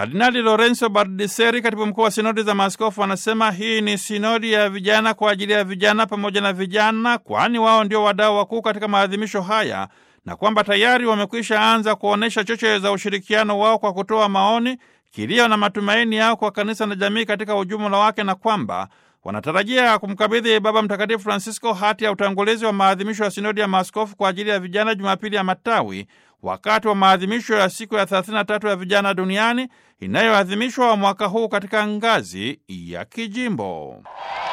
Kardinali Lorenzo Bardiseri, katibu mkuu wa sinodi za maaskofu, anasema hii ni sinodi ya vijana kwa ajili ya vijana pamoja na vijana, kwani wao ndio wadau wakuu katika maadhimisho haya na kwamba tayari wamekwisha anza kuonyesha choche za ushirikiano wao kwa kutoa maoni, kilio na matumaini yao kwa kanisa na jamii katika ujumla wake, na kwamba wanatarajia kumkabidhi Baba Mtakatifu Francisco hati ya utangulizi wa maadhimisho ya sinodi ya maaskofu kwa ajili ya vijana Jumapili ya Matawi, wakati wa maadhimisho ya siku ya 33 ya vijana duniani inayoadhimishwa mwaka huu katika ngazi ya kijimbo.